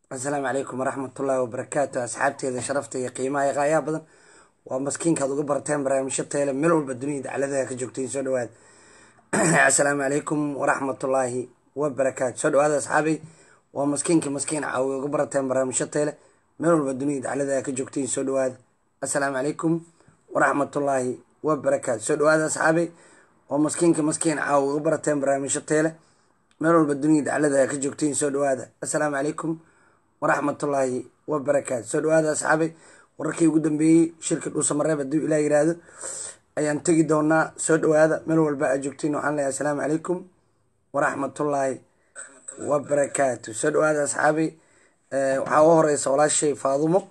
asalaamu calaykum waraxmatullaahi wabarakaatu asxaabteeda sharafta iyo qiimaha iyo qaayaha badan waa maskiinkaad uga barateen barnaamijyo teele meel walba dunida dacladaha ka joogtayin soo dhawaad asalaamu calaykum waraxmatullaahi wabarakaatu soo dhawaada asxaabay waa maskiinkii maskiin caawi uga barateen barnaamijyo teele meel walba dunida dacladaha ka joogtayin soo dhawaada asalaamu calaykum waraxmatullaahi wabarakaatu soo dhawaada asxaabay waa maskiinkii maskiin caawi uga barateen barnaamijyo teele meel walba dunida dacladaha ka joogtayin soo dhawaada asalaamu calaykum waraxmatullaahi wabarakaatu soo dhawaada asxaabay wararkii ugu dambeeyey shirka dhuusamareeb hadduu ilaa yiraahdo ayaan tegi doonaa soo dhawaada meel walba aad joogtiin waxaan leeyahay asalaamu calaykum waraxmatullaahi wabarakaatu soo dhawaada asxaabay waxaa uga horeysa walaashay faadumo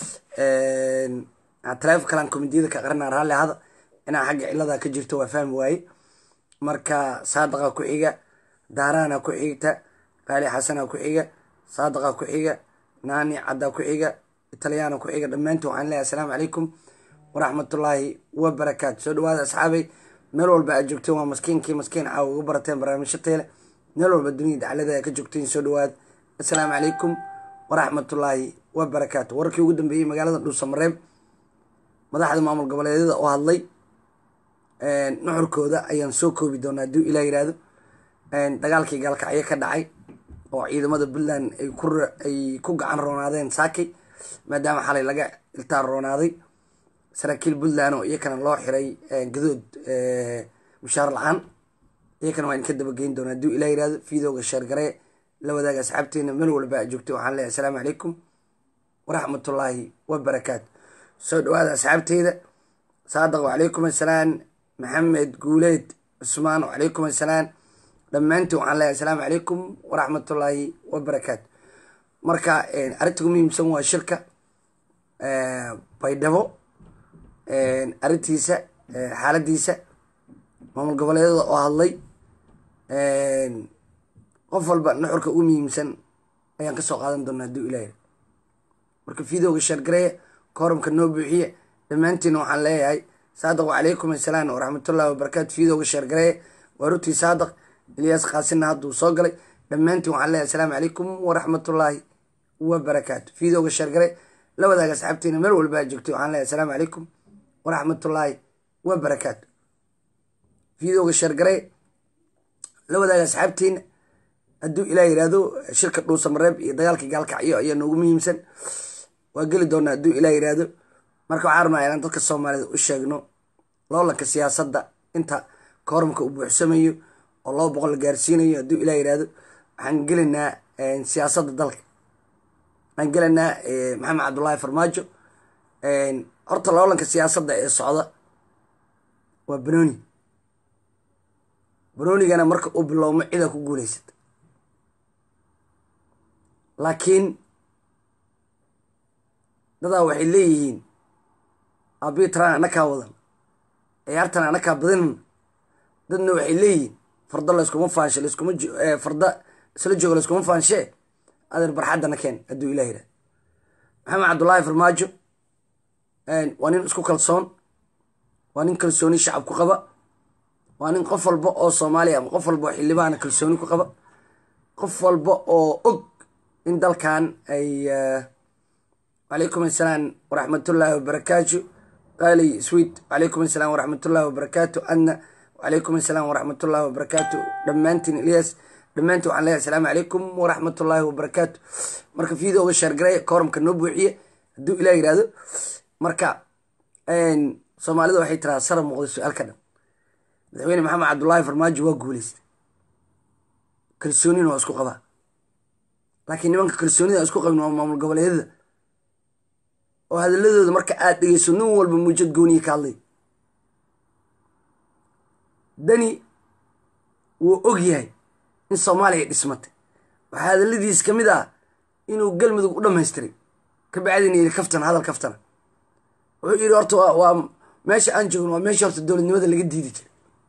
taleefon kalaan komediyada ka qarinaa raalli hada inaa xagga cilada ka jirto waa fahmi waaye marka saadaqa ku xiga daaraana ku xigta qaali xasana ku xiga saadaqa ku xiga naani cadda ku xiga italyaana ku xiga dhammaantiin waxaan leeyahay asalaamu calaykum waraxmatullaahi wabarakaatu soo dhawaada asxaabay meel walba aad joogteen waa maskiinkii maskiin caawa uga barateen barnaamijyo teele meel walba dunida daclada ka joogteen soo dhawaada asalaamu calaykum waraxmatullaahi wabarakaatu wararkii ugu dambeeyey magaalada dhuusamareeb madaxda maamul goboleedyada oo hadlay nuxurkooda ayaan soo koobi doonaa hadduu ilaa yiraahdo dagaalkii gaalkacyo ka dhacay oo ciidamada puntland ay ku gacan roonaadeen saakay maadaama xalay laga iltaan roonaaday saraakiil puntland oo iyakana loo xiray gadood mushaar la-aan iyakana waan ka dabageyn doona hadduu ilaa yirahdo fiidooga sheergaree la wadaaga asxaabteena meel walba a joogto waxaan leeyahay asalaamu calaykum waraxmatullaahi wabarakaatu soo dhawaada asxaabteyda saadaq wacalaykum assalaam maxamed guuleed cusmaan wacalaykum assalaam dhammaantiin waxaan leeyahay asalaamu calaykum waraxmatullaahi wabarakaatu marka arrinta ugu muhiimsan waa shirka baydhabo arrintiisa xaaladiisa maamul goboleedyada oo hadlay qof walba nuxurka ugu muhiimsan ayaan kasoo qaadan doonaa hadduu ilaah marka fiidooga sheergareeya kooramka noo buuxiya dhammaantiina waxaan leeyahay saadaq wacalaykum assalaam waraxmatullahi wabarakaatu fiidooga sheergareeya waa rutii saadaq ilyaas kaasina hadduu soo galay dhammaantiin waxaan leeyahay asalaamu calaykum waraxmatullaahi wabarakaatu fiidooga sheergare la wadaaga asxaabtiina meel walba aad joogtay waxaan leeyahay asalaamu calaykum waraxmatullaahi wabarakaatu fiidooga sheergare la wadaaga asxaabtiina hadduu ilaa yiraahdo shirka dhuusamareeb iyo dagaalkii gaalkacyo ayaa noogu muhiimsan waa geli doonaa hadduu ilaa yiraahdo marka waxaan rabnaa inaan dadka soomaalida u sheegno loolanka siyaasadda inta kooramka uu buuxsamayo oo laba boqol la gaarsiinayo hadduu ilaa yirahdo waxaan gelaynaa siyaasadda dalka waxaan gelaynaa maxamed cabdullaahi farmaajo horta loolanka siyaasadda ee socda waa banooni banoonigana marka uu bilowmo cidaa ku guuleysata laakiin dadaa waxay leeyihiin abitran anakaa wadan ciyaartan anakaa badinan dadna waxay leeyihiin farda layskuma faanshe laskuma farda isla jooga layskuma faanshee adeer barxaddana keen hadduu ilah yirahdo maxamed cabdullaahi farmaajo waa nin isku kalsoon waa nin kalsooni shacab ku qaba waa nin qof walba oo soomaaliya ama qof walba oo xildhibaana kalsooni ku qaba qof walba oo og in dalkan ay wacalaykum assalaam waraxmatullaahi wabarakaatu qaali sweet wacalaykum assalaam waraxmatullaahi wabarakaatu adna wacalaykum assalaam waraxmatullaahi wabarakaatu dhammaantiin ilyas dhammaantiin waxaan leeyahay asalaamu calaykum waraxmatullaahi wabarakaatu marka fiidooga sheergareeya kooramka noo buuxiye hadduu ilah yirahdo marka soomaalida waxay tiraa sara muuqda su-aal ka dhan madaxweyne maxamed cabdullaahi farmaajo waa guuleystay kalsoonina waa isku qabaa laakiin nimanka kalsoonida isku qabin waa maamul goboleedyada oo hadaladooda marka aad dhegeyso nin walba muujad gooniye ka hadlay dani wuu og yahay in soomaaliya dhismatay waxaa hadaladiis ka mid ah inuu galmudug u dhamaystiray ka bacdina yiri kaftana hadal kaftana wuxuu yidhi horta waa meesha aan joogno waa meesha horta dowladnimada laga diidi jiray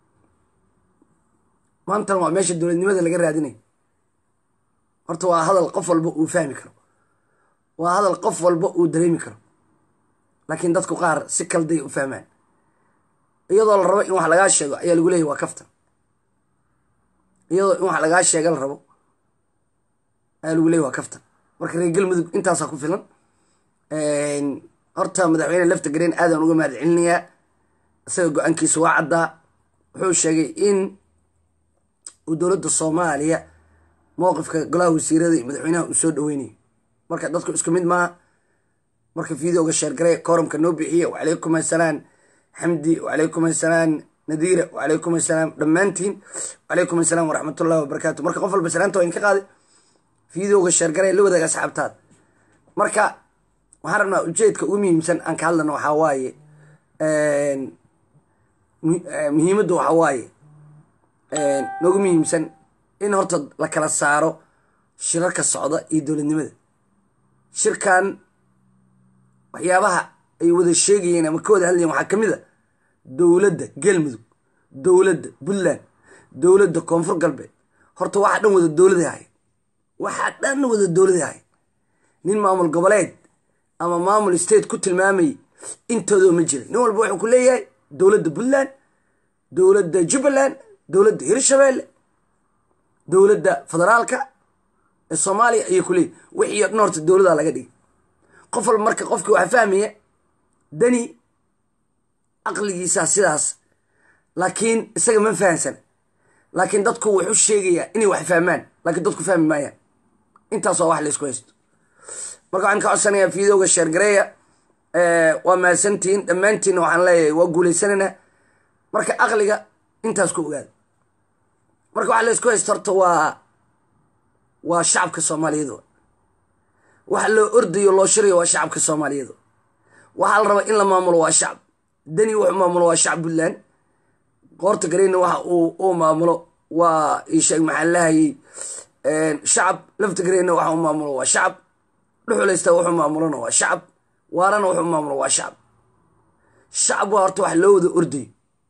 maantana waa meesha dowladnimada laga raadinay horta waa hadal qof walba uu fahmi karo waa hadal qof walba uu dareemi karo laakiin dadku qaar si kalday u fahmaan iyadoo la rabo in wax lagaa sheego ayaa lagu leeyahy waa kaftan iyadoo in wax lagaa sheega la rabo ayaa lagu leeyahy waa kaftan marka reer galmudug intaasaa ku filan horta madaxweyne lafta gareen aadaan uga mahad celinayaa isaga go-aankiisa waa caddaa wuxuu sheegay in uu dowladda soomaaliya mowqifka golaha wasiirada iyo madaxweynaha uu soo dhaweynayo marka dadku isku mid maaha marka videoga sheergare kooramka noo bixiya wacalaykum assalaam xamdi wacalaykum assalaam nadiira wacalaykum assalaam dhammaantiin wacalaykum assalaam waraxmatullahi wabarakaatu marka qof walba salaanta waa inka qaaday videoga sheergare la wadaaga asxaabtaada marka waxaan rabnaa ujeedka ugu muhiimsan aan ka hadlana waxaa waaye muhiimadda waxaa waaye noogu muhiimsan in horta la kala saaro shirarka socda iyo dowladnimada shirkan waxyaabaha ay wada sheegayeen ama ka wada hadlayeen waxaa ka mid a dowladda galmudug dowladda puntland dowladda koonfur galbeed horta waxaa dhan wada dowladay ahay waxaa dhan wada dowladay ahay nin maamul goboleed ama maamul state ku tilmaamayay intoodoo ma jira nin walba wuxuu ku leeyahay dowladda puntland dowladda jubbaland dowladda hirshabeelle dowladda federaalka ee soomaaliya ayay ku leeyihin wixii o dhan horta dowladaa laga dhigay qof walba marka qofki waxaa fahmaya dani aqligiisaa sidaas laakiin isaga ma fahamsana laakiin dadku wuxuu sheegayaa inay wax fahmaan laakiin dadku fahmi maayaan intaas waa wax laysku haysto marka waxaan ka codsanayaa videoga sheergareeya waa mahadsantihiin dhammaantiinna waxaan leeyahay waa guulaysanaynaa marka aqliga intaas ku ogaada marka waxa laysku haysto horta waa waa shacabka soomaaliyeed waxa loo ordayo loo shirayo waa shacabka soomaaliyeed waxaa la rabaa in la maamulo waa shacab dani wuxuu maamulo waa shacab puntland qoorta gareyna waxa uu maamulo waa isheeg maxaan lahayay shacab lafta gareyna waxa uu maamulo waa shacab dhuxulaysta wuxuu maamulona waa shacab waarana wuxuu maamulo waa shacab shacab waa horta wax loo wada ordayo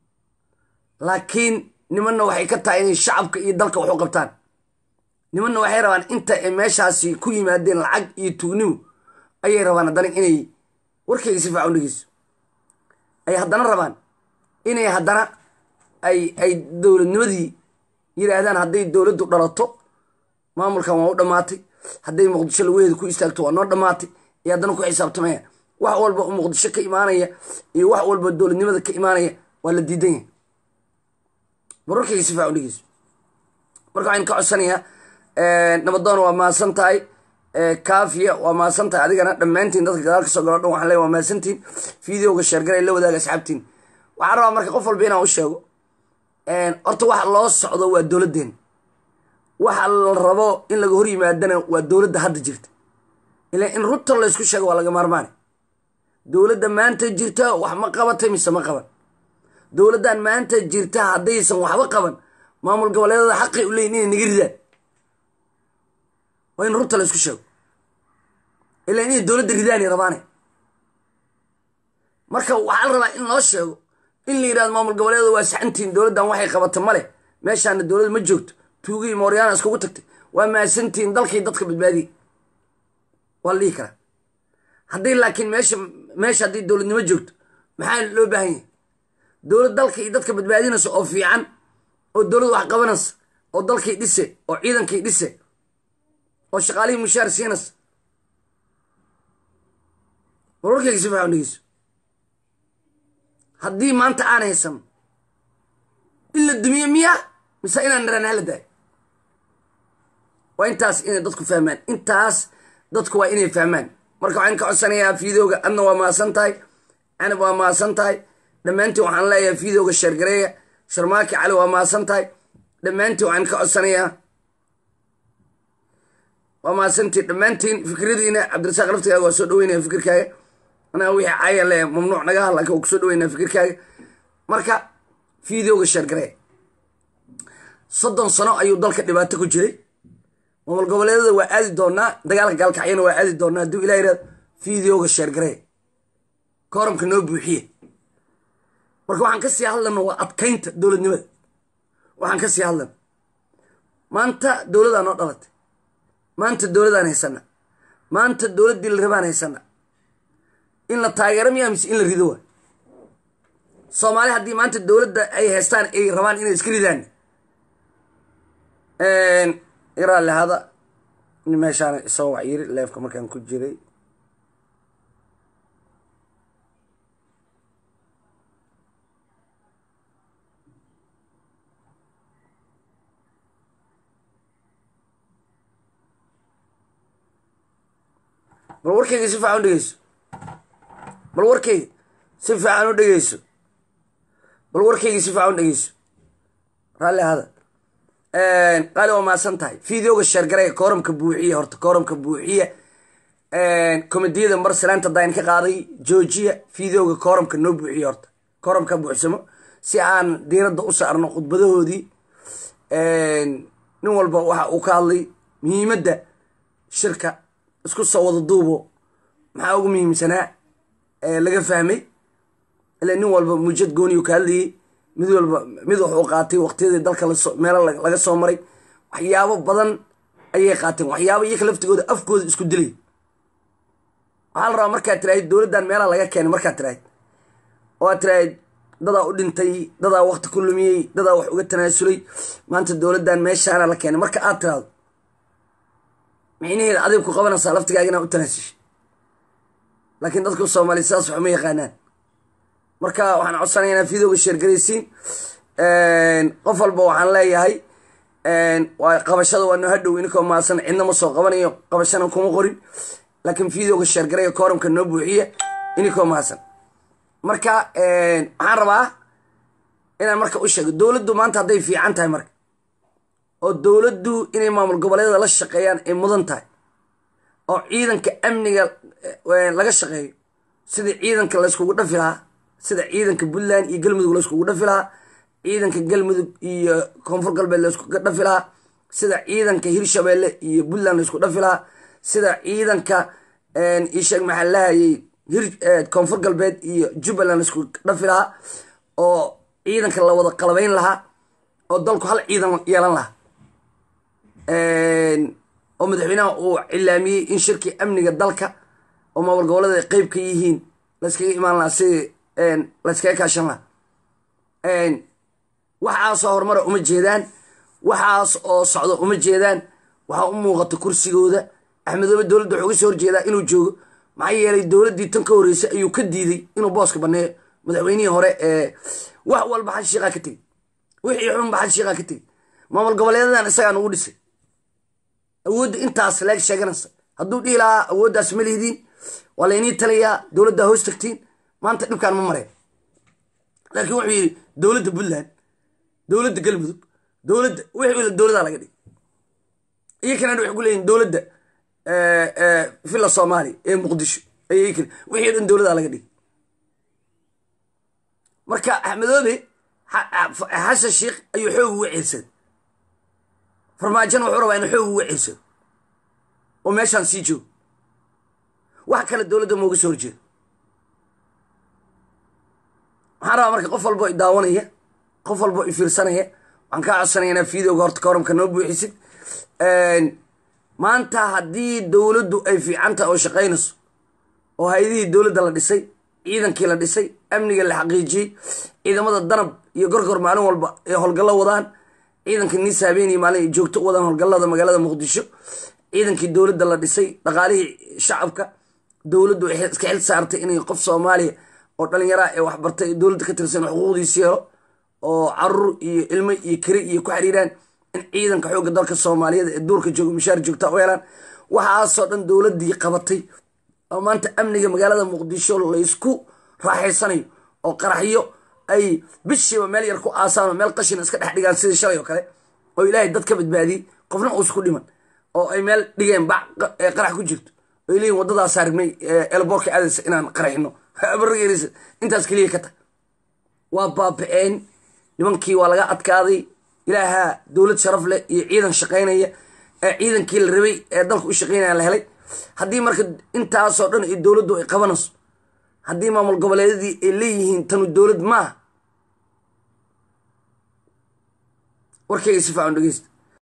laakiin nimanna waxay ka tahay inay shacabka iyo dalka wax u qabtaan nimanna waxay rabaan inta ay meeshaasi ku yimaadeen lacag iyo tugnimu ayay rabaan haddana inay warkayga si faacan dhegeyso ay haddana rabaan inay haddana ay ay dowladnimadii yidhaahdaan hadday dowladdu dhalato maamulkan waa u dhammaatay hadday muqdisho laweheeda ku istaagto waa noo dhammaatay iyo haddana ku xisaabtamaya wax walba oo muqdisho ka imaanaya iyo wax walba dowladnimada ka imaanaya waa la diidan yahay wararkayga si faacan dhegeyso marka waxaan ka codsanayaa nabadoon waa mahadsan tahay kaafiya waa mahadsan tahay adigana dhammaantiin dadka gadaal ka soo galo dhan waxaan leey waa mahadsantiin videoga sheergaray la wadaaga asxaabtiin waxaan rabaa marka qof walba inaan u sheego horta waxa loo socdo waa dowladdeen waxa la rabo in laga hor yimaadana waa dowladda hadda jirta ilaa in runta laysku sheego waa laga maarmaane dowladda maanta jirta wax ma qabatay mise ma qaban dowladdan maanta jirta haddaysan waxba qaban maamul goboleedada xaqay u leeyiin inay naga ridaan waa in runta laysku sheego ilaa inay dowladda ridaanay rabaane marka waxaa la rabaa in loo sheego in la yidhahdo maamul goboleedada waa saxantiin dowladdan waxay qabata male meeshaana dowlad ma joogto tuugii mooryaana iskugu tagtay waa maasantiin dalkii dadka badbaadiye waa la dhihi karaa hadday laakiin meesha meesha hadday dowladnimo joogto maxaa loo baahan yahay dowlad dalka iyo dadka badbaadinaysa oo fiican oo dowlad wax qabanaysa oo dalkii dhise oo ciidankii dhise oo shaqaalihii mushaar siinaysa wararkayga si fiican dhegeyso haddii maanta aan haysan in la dumiye miyaa mise inaan niraan hala daayo waa intaas inay dadku fahmaan intaas dadku waa inay fahmaan marka waxaan ka codsanayaa videoga adna waa mahadsan tahay canab waa mahadsan tahay dhammaantiin waxaan leeyahay videoga sheergareeya sharmaaki cali waa mahadsan tahay dhammaantiin waxaan ka codsanayaa waa mahadsantiin dhammaantiin fikradiina cabdirasaaq laftigaaga waa soo dhaweynaya fikirkaaga anaa wixii caya le mamnuuc naga ha laakiin waa kusoo dhaweynaya fikirkaaga marka videoga sheergareeya soddon sano ayuu dalka dhibaato ku jiray maamul goboleedada waa aadi doonaa dagaalka gaalkacyana waa aadi doonaa hadduu ilah yirahdo videoga sheergareeya kooramka noo buuxiye marka waxaan ka sii hadlana waa adkaynta dowladnimada waxaan ka sii hadlana maanta dowladaa noo dhalatay maanta dowladaan haysana maanta dowladdii la rabaan haysana in la taageero miyaa mise in la rido waa soomaali haddii maanta dowladda ay haystaan ay rabaan inay iska ridaan iraalihada in meeshaana isoo wacyiri leefka markaan ku jiray bal warkayga si fiican u dhegeyso bal warkayga si fiican u dhegeyso bal warkayga si fiican u dhegeyso raalli ahada qaali waa maasan tahay videoga sheergaraya kooramka buuxiya horta kooramka buuxiya komediyada mar salaanta dayn ka qaaday joojiya videoga kooramka noo buuxiya horta kooramka buuxsamo si aan diiradda u saarno khudbadahoodii nin walba waxa uu ka hadlay muhiimadda shirka isku soo wada duubo maxaa ugu muhiimsanaa laga fahmay ila nin walba muujad gooniyu ka hadlayay mid walba mid wuxuu qaatay waqtiyadii dalka meelo laga soo maray waxyaabo badan ayay qaateen waxyaabo iyaka laftigooda afkooda isku dilay waxaa la rabaa markaad tiraahid dowladdan meelaha laga keenay markaad tiraahid oo aad tiraahid dadaa u dhintay dadaa waqti ku lumiyey dadaa wax uga tanaasulay maanta dowladdan meeshaana la keenay marka aad tiraahdo micnaheeda adig ku qabanaysaa laftigaaga inaa u tanaasushay laakiin dadku soomaaliya sidaas waxuma yaqaanaan marka waxaan codsanaya inaa videoga sheergaraysiin qof walba waxaan leeyahay waa qabashada waa noo hadhow inkoo maasan cidna ma soo qabanayo qabashana kuma qorin laakiin videoga sheergaraya kooramka noo buuxiya inkoo maasan marka waxaan rabaa inaan marka u sheego dowladdu maanta hadday fiican tahay marka oo dowladdu inay maamul goboleedyada la shaqeeyaan ay mudan tahay oo ciidanka amniga laga shaqeeyo sida ciidanka layskugu dhafi lahaa sida ciidanka puntland iyo galmudug layskugu dhafi lahaa ciidanka galmudug iyo koonfur galbeed layskuga dhafi lahaa sida ciidanka hirshabeelle iyo puntland laysku dhafi lahaa sida ciidanka isheeg maxaa lahayay koonfur galbeed iyo jubbaland laysku dhafi lahaa oo ciidanka la wada qalabayn lahaa oo dalku hal ciidan yeelan lahaa oo madaxweynaha uu cilaamiyey in shirkii amniga dalka oo maamul goboleeda ay qeyb ka yihiin layskaga imaan lahaa si layskaga kaashan lahaa waxaasoo horumara uma jeedaan waxaas oo socdo uma jeedaan waxaa u muuqata kursigooda axmedoobe dowladda wuxuu uga soo horjeedaa inuu joogo maxaa yeelay dowladdii tan ka horreysay ayuu ka diiday inuu booska baneeyo madaxweynihii hore ee wax walba xal shiiqaa ka tegey wixii xunba xal shiiqaa ka tegey maamul goboleedadan isagaa nugu dhisay awoodda intaas leeg sheeganaysa hadduu dhihi lahaa awooddaas ma lihidiin waa laynii talayaa dowladdaa hoos tagtiin maanta dhibkaan ma mareen laakiin wuxuu yidhi dowladda puntland dowladda galmudug dowladda wixii dowladaa laga dhigay iyo kanadha waxay ku leeyihin dowladda villa soomaaliya ee muqdisho ayay kale wixii dhan dowladaa laga dhigay marka axmedoobe xasan sheikh ayuu xoog uga ceelsaday farmaajona wuxuu rabaa inu xoog uga ceelsado oo meeshaan sii joogo wax kale dowladda mooga soo horjeedo waxaan rabaa marka qof walbo i daawanaya qof walbo i fiirsanaya waxaan kaa codsanaya inaa videoga horta kooramka noo buuxisid maanta haddii dowladdu ay fiican tahay oo shaqaynayso oo hay-adihii dowladda la dhisay ciidankii la dhisay amniga la xaqiijiyey ciidamada danab iyo gorgor maalin walba ay howlgallo wadaan ciidanka niis habeenii maalin ay joogto u wadaan howlgallada magaalada muqdisho ciidankii dowladda la dhisay dhaqaalihii shacabka dowladdu waxay iska xil saartay inay qof soomaaliya oo dhallinyaraa ee waxbartay dowladda ka tirsan xuquuqdiisi helo oo carur iyo ilmo iyo keri iyo ku xiriiraan in ciidanka xoogga dalka soomaaliyeed ee duurka jooga mishaar joogta u helaan waxaasoo dhan dowladdii qabatay oo maanta amniga magaalada muqdisho laysku raaxaysanayo oo qaraxyo ay bishiiba meel yar ku aasaan oo meel qashina iska dhex dhigaan sidii shalay oo kale oo ilaahay dad ka badbaadiyey qofna uusku dhiman oo ay meel dhigeen bac qarax ku jirto oy leeyihin waddadaas aragnay elboorka aadaysa inaan qaraxino bargeerisa intaas keliya ka tag waa baaba-een nimankii waa laga adkaaday ilaahaa dowlad sharaf leh iyo ciidan shaqaynaya ee ciidankii la rabay ee dalka u shaqaynaya la helay haddii marka intaasoo dhan iyo dowladdu ay qabanayso haddii maamul goboleedyadii ay leeyihiin tanu dowlad maaha warkayga si fiican dhegeysta